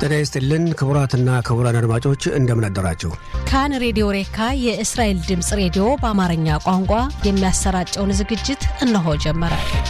ጤና ይስጥልን ክቡራትና ክቡራን አድማጮች እንደምን አደራችሁ። ካን ሬዲዮ ሬካ የእስራኤል ድምፅ ሬዲዮ በአማርኛ ቋንቋ የሚያሰራጨውን ዝግጅት እነሆ ጀመረ።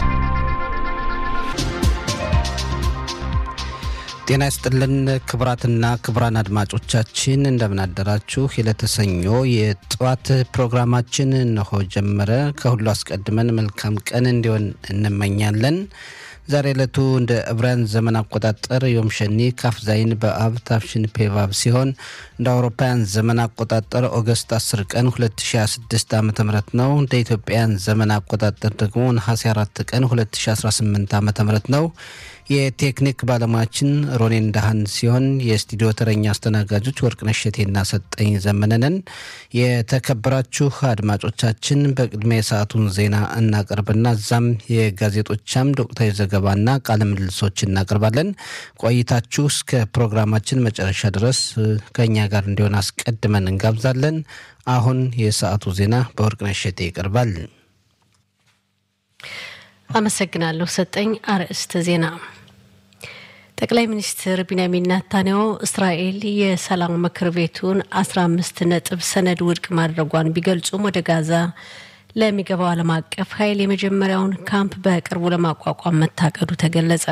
ጤና ይስጥልን ክቡራትና ክቡራን አድማጮቻችን እንደምን አደራችሁ። የለተሰኞ የጠዋት ፕሮግራማችን እነሆ ጀመረ። ከሁሉ አስቀድመን መልካም ቀን እንዲሆን እንመኛለን። ዛሬ ዕለቱ እንደ ዕብራውያን ዘመን አቆጣጠር ዮም ሸኒ ካፍ ዛይን በአብ ታፍሽን ፔቫብ ሲሆን እንደ አውሮፓውያን ዘመን አቆጣጠር ኦገስት 10 ቀን 2026 ዓ ም ነው። እንደ ኢትዮጵያን ዘመን አቆጣጠር ደግሞ ነሐሴ 4 ቀን 2018 ዓ ም ነው። የቴክኒክ ባለሙያችን ሮኔን ዳህን ሲሆን የስቱዲዮ ተረኛ አስተናጋጆች ወርቅነሽ እሸቴና ሰጠኝ ዘመነንን። የተከበራችሁ አድማጮቻችን በቅድሚያ የሰዓቱን ዜና እናቀርብና እዛም የጋዜጦቻም ወቅታዊ ዘገባና ቃለ ምልልሶች እናቀርባለን። ቆይታችሁ እስከ ፕሮግራማችን መጨረሻ ድረስ ከእኛ ጋር እንዲሆን አስቀድመን እንጋብዛለን። አሁን የሰዓቱ ዜና በወርቅነሽ እሸቴ ይቀርባል። አመሰግናለሁ ሰጠኝ። አርዕስተ ዜና ጠቅላይ ሚኒስትር ቢንያሚን ናታንያሁ እስራኤል የሰላም ምክር ቤቱን አስራ አምስት ነጥብ ሰነድ ውድቅ ማድረጓን ቢገልጹም ወደ ጋዛ ለሚገባው ዓለም አቀፍ ኃይል የመጀመሪያውን ካምፕ በቅርቡ ለማቋቋም መታቀዱ ተገለጸ።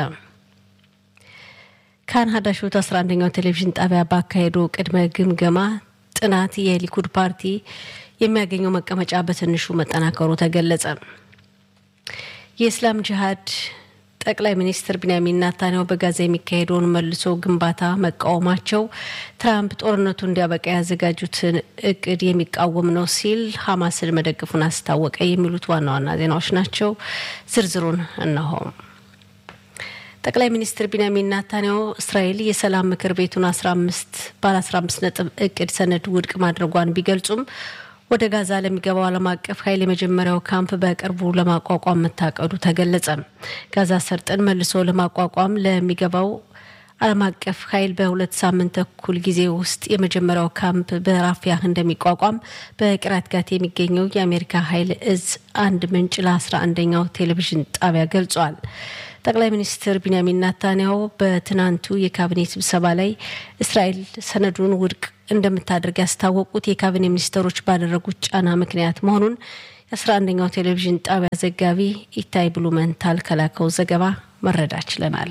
ካን ሀዳሾት 11ኛው ቴሌቪዥን ጣቢያ ባካሄደው ቅድመ ግምገማ ጥናት የሊኩድ ፓርቲ የሚያገኘው መቀመጫ በትንሹ መጠናከሩ ተገለጸ። የእስላም ጅሃድ ጠቅላይ ሚኒስትር ቢንያሚን ናታንያሁ በጋዛ የሚካሄደውን መልሶ ግንባታ መቃወማቸው ትራምፕ ጦርነቱ እንዲያበቃ ያዘጋጁትን እቅድ የሚቃወም ነው ሲል ሀማስን መደገፉን አስታወቀ። የሚሉት ዋና ዋና ዜናዎች ናቸው። ዝርዝሩን እነሆ። ጠቅላይ ሚኒስትር ቢንያሚን ናታንያሁ እስራኤል የሰላም ምክር ቤቱን አስራ አምስት ባለ አስራ አምስት ነጥብ እቅድ ሰነድ ውድቅ ማድረጓን ቢገልጹም ወደ ጋዛ ለሚገባው ዓለም አቀፍ ኃይል የመጀመሪያው ካምፕ በቅርቡ ለማቋቋም መታቀዱ ተገለጸ። ጋዛ ሰርጥን መልሶ ለማቋቋም ለሚገባው ዓለም አቀፍ ኃይል በሁለት ሳምንት ተኩል ጊዜ ውስጥ የመጀመሪያው ካምፕ በራፊያህ እንደሚቋቋም በቂራት ጋት የሚገኘው የአሜሪካ ኃይል እዝ አንድ ምንጭ ለአስራ አንደኛው ቴሌቪዥን ጣቢያ ገልጿል። ጠቅላይ ሚኒስትር ቢንያሚን ናታንያሁ በትናንቱ የካቢኔ ስብሰባ ላይ እስራኤል ሰነዱን ውድቅ እንደምታደርግ ያስታወቁት የካቢኔ ሚኒስትሮች ባደረጉት ጫና ምክንያት መሆኑን የአስራ አንደኛው ቴሌቪዥን ጣቢያ ዘጋቢ ኢታይ ብሉመንታል ከላከው ዘገባ መረዳት ችለናል።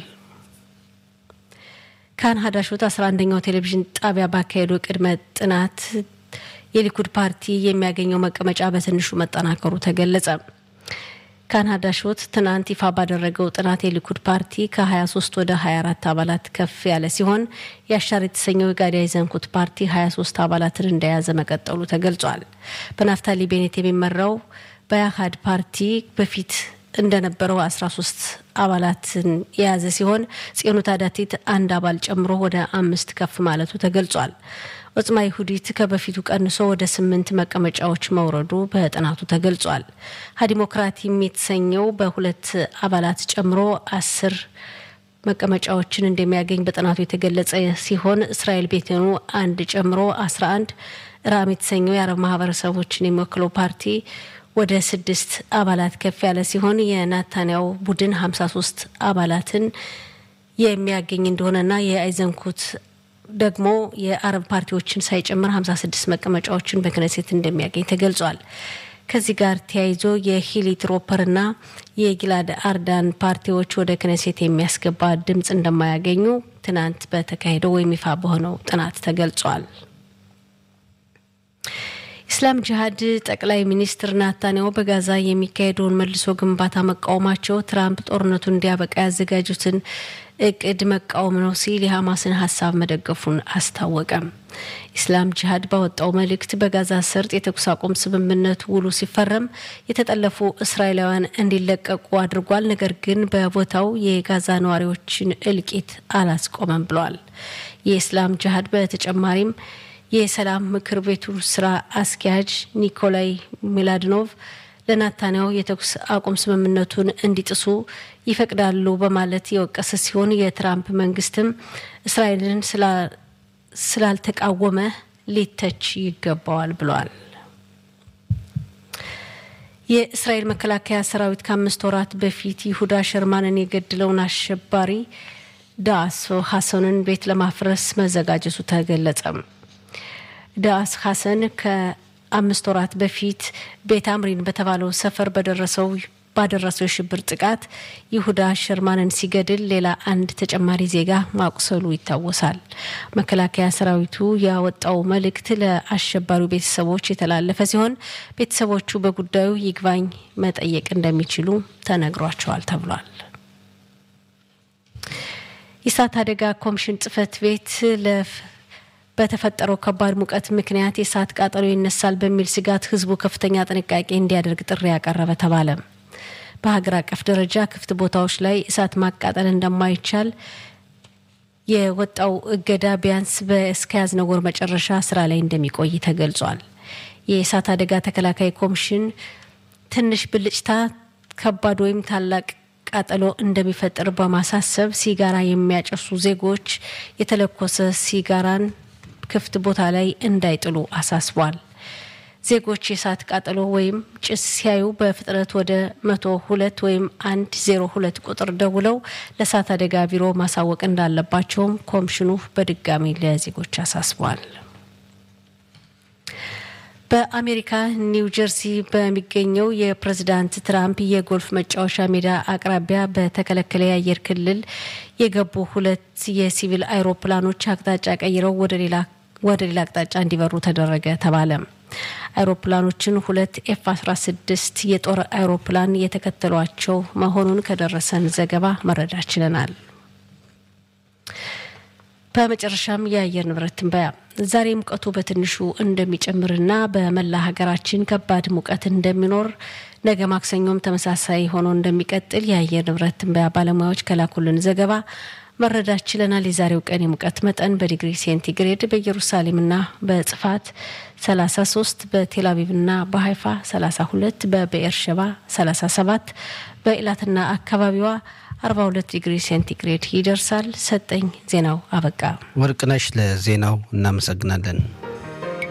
ካን ሀዳሾት አስራ አንደኛው ቴሌቪዥን ጣቢያ ባካሄደው ቅድመ ጥናት የሊኩድ ፓርቲ የሚያገኘው መቀመጫ በትንሹ መጠናከሩ ተገለጸ። ካናዳ ሾት ትናንት ይፋ ባደረገው ጥናት የሊኩድ ፓርቲ ከ23 ወደ 24 አባላት ከፍ ያለ ሲሆን የአሻር የተሰኘው የጋዲያ ዘንኩት ፓርቲ 23 አባላትን እንደያዘ መቀጠሉ ተገልጿል። በናፍታሊ ቤኔት የሚመራው በያሃድ ፓርቲ በፊት እንደነበረው 13 አባላትን የያዘ ሲሆን ጽዮኑ ታዳቲት አንድ አባል ጨምሮ ወደ አምስት ከፍ ማለቱ ተገልጿል። ኦጽማ ይሁዲት ከበፊቱ ቀንሶ ወደ ስምንት መቀመጫዎች መውረዱ በጥናቱ ተገልጿል። ሀዲሞክራቲም የተሰኘው በሁለት አባላት ጨምሮ አስር መቀመጫዎችን እንደሚያገኝ በጥናቱ የተገለጸ ሲሆን እስራኤል ቤቴኑ አንድ ጨምሮ አስራ አንድ ራም የተሰኘው የአረብ ማህበረሰቦችን የሚወክለው ፓርቲ ወደ ስድስት አባላት ከፍ ያለ ሲሆን የናታንያው ቡድን ሀምሳ ሶስት አባላትን የሚያገኝ እንደሆነና የአይዘንኩት ደግሞ የአረብ ፓርቲዎችን ሳይጨምር 56 መቀመጫዎችን በክነሴት እንደሚያገኝ ተገልጿል። ከዚህ ጋር ተያይዞ የሂሊ ትሮፐርና የጊላድ አርዳን ፓርቲዎች ወደ ክነሴት የሚያስገባ ድምፅ እንደማያገኙ ትናንት በተካሄደው ወይም ይፋ በሆነው ጥናት ተገልጿል። ኢስላም ጅሃድ ጠቅላይ ሚኒስትር ናታንያሁ በጋዛ የሚካሄደውን መልሶ ግንባታ መቃወማቸው ትራምፕ ጦርነቱን እንዲያበቃ ያዘጋጁትን እቅድ መቃወም ነው ሲል የሐማስን ሀሳብ መደገፉን አስታወቀ። ኢስላም ጅሃድ ባወጣው መልእክት በጋዛ ሰርጥ የተኩስ አቁም ስምምነት ውሉ ሲፈረም የተጠለፉ እስራኤላውያን እንዲለቀቁ አድርጓል። ነገር ግን በቦታው የጋዛ ነዋሪዎችን እልቂት አላስቆመም ብለዋል። የኢስላም ጅሃድ በተጨማሪም የሰላም ምክር ቤቱ ስራ አስኪያጅ ኒኮላይ ሚላድኖቭ ለናታንያሁ የተኩስ አቁም ስምምነቱን እንዲጥሱ ይፈቅዳሉ በማለት የወቀሰ ሲሆን የትራምፕ መንግስትም እስራኤልን ስላልተቃወመ ሊተች ይገባዋል ብለዋል። የእስራኤል መከላከያ ሰራዊት ከአምስት ወራት በፊት ይሁዳ ሸርማንን የገድለውን አሸባሪ ዳስ ሀሰንን ቤት ለማፍረስ መዘጋጀቱ ተገለጸ። ዳስ ሀሰን ከአምስት ወራት በፊት ቤት አምሪን በተባለው ሰፈር በደረሰው ባደረሰው የሽብር ጥቃት ይሁዳ ሸርማንን ሲገድል ሌላ አንድ ተጨማሪ ዜጋ ማቁሰሉ ይታወሳል። መከላከያ ሰራዊቱ ያወጣው መልእክት ለአሸባሪው ቤተሰቦች የተላለፈ ሲሆን ቤተሰቦቹ በጉዳዩ ይግባኝ መጠየቅ እንደሚችሉ ተነግሯቸዋል ተብሏል። የእሳት አደጋ ኮሚሽን ጽህፈት ቤት በተፈጠረው ከባድ ሙቀት ምክንያት የእሳት ቃጠሎ ይነሳል በሚል ስጋት ህዝቡ ከፍተኛ ጥንቃቄ እንዲያደርግ ጥሪ ያቀረበ ተባለ። በሀገር አቀፍ ደረጃ ክፍት ቦታዎች ላይ እሳት ማቃጠል እንደማይቻል የወጣው እገዳ ቢያንስ እስከያዝነው ወር መጨረሻ ስራ ላይ እንደሚቆይ ተገልጿል። የእሳት አደጋ ተከላካይ ኮሚሽን ትንሽ ብልጭታ ከባድ ወይም ታላቅ ቃጠሎ እንደሚፈጥር በማሳሰብ ሲጋራ የሚያጨሱ ዜጎች የተለኮሰ ሲጋራን ክፍት ቦታ ላይ እንዳይጥሉ አሳስቧል። ዜጎች የእሳት ቃጠሎ ወይም ጭስ ሲያዩ በፍጥነት ወደ መቶ ሁለት ወይም አንድ ዜሮ ሁለት ቁጥር ደውለው ለእሳት አደጋ ቢሮ ማሳወቅ እንዳለባቸውም ኮሚሽኑ በድጋሚ ለዜጎች አሳስቧል። በአሜሪካ ኒው ጀርሲ በሚገኘው የፕሬዝዳንት ትራምፕ የጎልፍ መጫወቻ ሜዳ አቅራቢያ በተከለከለ የአየር ክልል የገቡ ሁለት የሲቪል አይሮፕላኖች አቅጣጫ ቀይረው ወደ ሌላ ወደ ሌላ አቅጣጫ እንዲበሩ ተደረገ ተባለ። አይሮፕላኖችን ሁለት ኤፍ 16 የጦር አይሮፕላን የተከተሏቸው መሆኑን ከደረሰን ዘገባ መረዳት ችለናል። በመጨረሻም የአየር ንብረት ትንበያ ዛሬ ሙቀቱ በትንሹ እንደሚጨምርና በመላ ሀገራችን ከባድ ሙቀት እንደሚኖር ነገ ማክሰኞም ተመሳሳይ ሆኖ እንደሚቀጥል የአየር ንብረት ትንበያ ባለሙያዎች ከላኩልን ዘገባ መረዳት ችለናል። የዛሬው ቀን የሙቀት መጠን በዲግሪ ሴንቲግሬድ በኢየሩሳሌምና በጽፋት 33፣ በቴልአቪቭና በሀይፋ 32፣ በብኤር ሸባ 37፣ በኢላትና አካባቢዋ 42 ዲግሪ ሴንቲግሬድ ይደርሳል። ሰጠኝ ዜናው አበቃ። ወርቅነሽ ለዜናው እናመሰግናለን።